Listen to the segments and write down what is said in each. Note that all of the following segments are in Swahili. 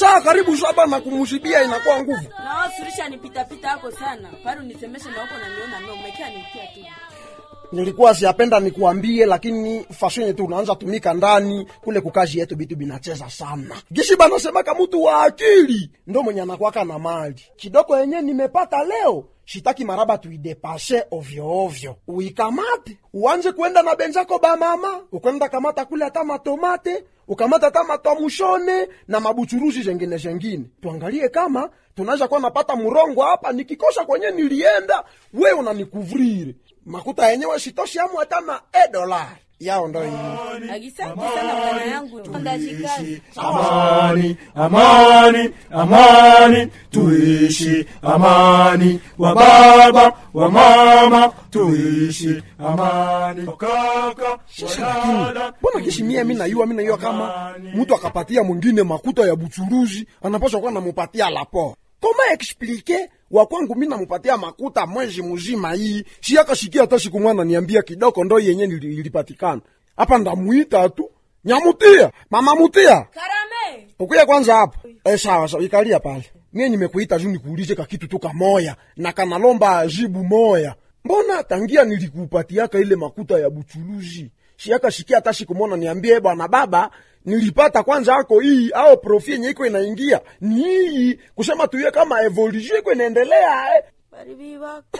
saa karibu saba na kumshibia inakuwa nguvu na wao surisha nipitapita hako sana pale unisemeshe na huko naniona mimi umekia nikia tu nilikuwa siapenda nikuambie lakini fashion yetu unaanza tumika ndani kule kukazi yetu bitu binacheza sana gishi banasemaka mtu wa akili ndo mwenye anakwaka na mali kidogo yenye nimepata leo shitaki maraba tuidepashe ovyo ovyo uikamate uanze kwenda na benzako bamama ukwenda kamata kule hata matomate ukamata hata matwamushone na mabuchuruzi zengine zengine tuangalie kama tunaweza kuwa napata murongo hapa nikikosa kwenye nilienda we unanikuvrire makuta yenyewe sitoshi amu hata na e dolari yao ndo hii agisanti sana bwana yangu ndashikani amani amani amani tuishi amani wa baba wa mama tuishi amani wakaka wadada mbona kishimia mi nayua mi nayua kama mtu akapatia mwingine makuta ya buchuruzi anapaswa kuwa namupatia lapo koma explike wakwangu mi namupatia makuta mwezi mzima hii siakashikia hata siku mwana niambia kidogo ndo yenye nili- ilipatikana hapa ndamuita tu nyamutia mama mutia karame ukuya kwanza hapa e, sawa sawa ikalia pale mie nimekuita juu nikuulize kakitu tu kamoya na kanalomba jibu moya mbona tangia nilikupatiaka ile makuta ya buchuluzi siaka shikia hata sikumona niambie bwana baba nilipata kwanza ako hii au profi yenye iko inaingia ni hii kusema tuye kama evolution iko inaendelea eh. baribibaka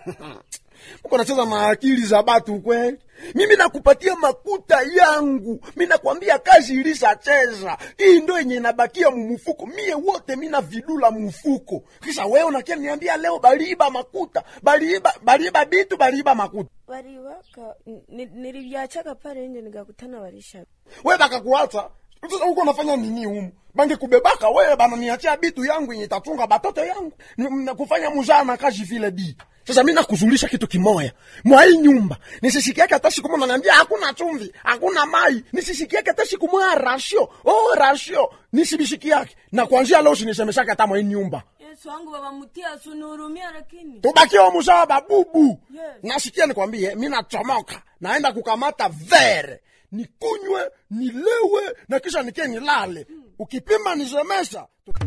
uko nacheza na akili za batu kweli mimi nakupatia makuta yangu mi nakwambia kazi ilishacheza hii ndo yenye inabakia mumufuko mie wote mina vidula mufuko kisha wewe unakia niambia leo baliiba makuta baliiba baliiba bitu baliiba makuta baribaka nilivyachaka pale nje nikakutana warisha we bakakuacha sasa uko nafanya nini humu bange kubebaka wewe bananiachia bitu yangu yenye tatunga batoto yangu Ni- na kufanya muzaa na kazi vile di sasa mi nakuzulisha kitu kimoya mwa hii nyumba nisisikiake hata siku moja naniambia hakuna chumvi hakuna mai nisisikiake hata siku moja rasio oh rasio nisibishikiake na kuanzia leo sinisemeshake hata mwa hii nyumba yesu wangu baba mutia sunihurumia lakini tubakiwa muzaa babubu Yes. nasikia nikwambie mi nachomoka naenda kukamata vere nikunywe nilewe na kisha nikie nilale ukipima nisemesha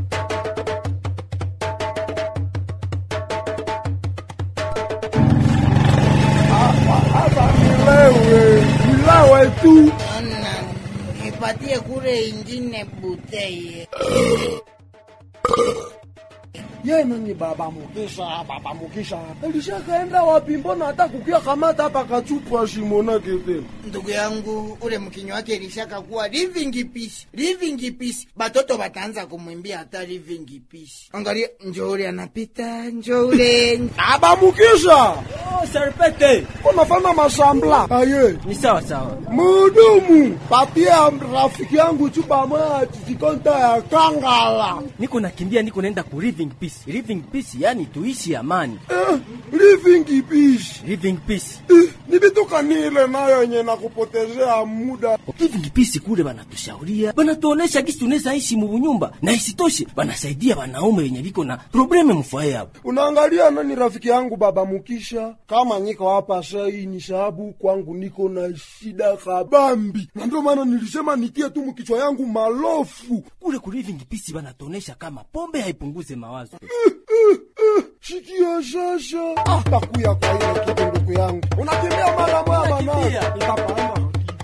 hata nilewe nilewe tu Ona, nipatie kule ingine buteye. ye nani baba mukisha baba mukisha alishakaenda wapi mbona hata kukia kamata hapa kachupa shimonake tena Ndugu yangu ule mkinyo wake ilishaka kuwa living peace, living peace. Batoto bataanza kumwimbia hata living peace. Angalia, njoo ule anapita, njoo ule. baba mukisha Oh, serpete unafanya masambla aye ni sawa sawa mudumu patia rafiki yangu chupa moja tikonta ya kangala niko nakimbia niko naenda ku living peace living peace yani tuishi amani eh, living peace living peace eh, ni bituka nile nayo yenye nakupotezea muda living peace kule banatushauria banatuonesha gisi tunaweza ishi mubunyumba na isitoshe banasaidia wanaume wenye viko na probleme mfaye hapo unaangalia nani rafiki yangu baba mukisha kama niko hapa sai ni sababu kwangu niko na shida kabambi na ndio maana nilisema nitie tu mkichwa yangu malofu kule ku living peace banatuonesha kama pombe haipunguze mawazo shikia sasa ah, takuya kwa ile kitu ndugu yangu unakimbia mara moja bana Nakimbia. itapanda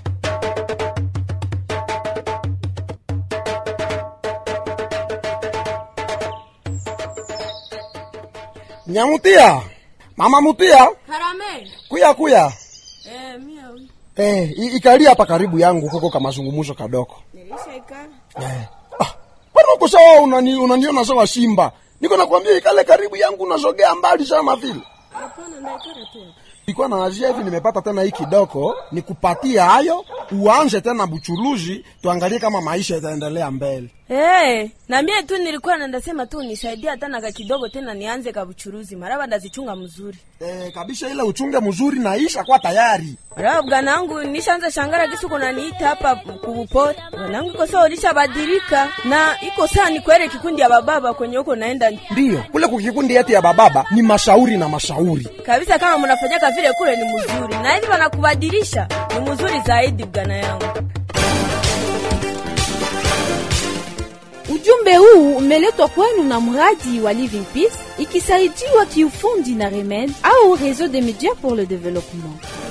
nyamutia mama mutia karame kuya kuya eh, mia wi eh, i- ikalia hapa karibu yangu huko ka mazungumzo kadoko nilishaikana eh. ah, bwana uko sawa unani, unaniona sawa simba niko nakwambia ikale karibu yangu unazogea mbali sana vile hapana ndaikara tu ilikuwa na azia hivi nimepata tena hii kidogo nikupatia hayo uanze tena buchuluzi tuangalie kama maisha itaendelea mbele Hey, na mie tu nilikuwa nandasema tu nisaidia hata na kidogo tena nianze kabuchuruzi maraba ndazichunga mzuri e, kabisa ile uchunge mzuri na isha kwa tayari maraba bwana wangu nishaanza shangara kisi kuna niita hapa kubupori bwana wangu iko sawa ulishabadilika na iko saa ni kwere kikundi ya bababa kwenye huko naenda ndiyo kule kukikundi yetu ya bababa ni mashauri na mashauri kabisa kama mnafanyaka vile kule ni mzuri na hivi wanakubadilisha ni mzuri zaidi bwana yangu ujumbe Ujumbe huu umeletwa kwenu na mradi wa Living Peace ikisaidiwa kiufundi na Remed au Réseau des médias pour le développement.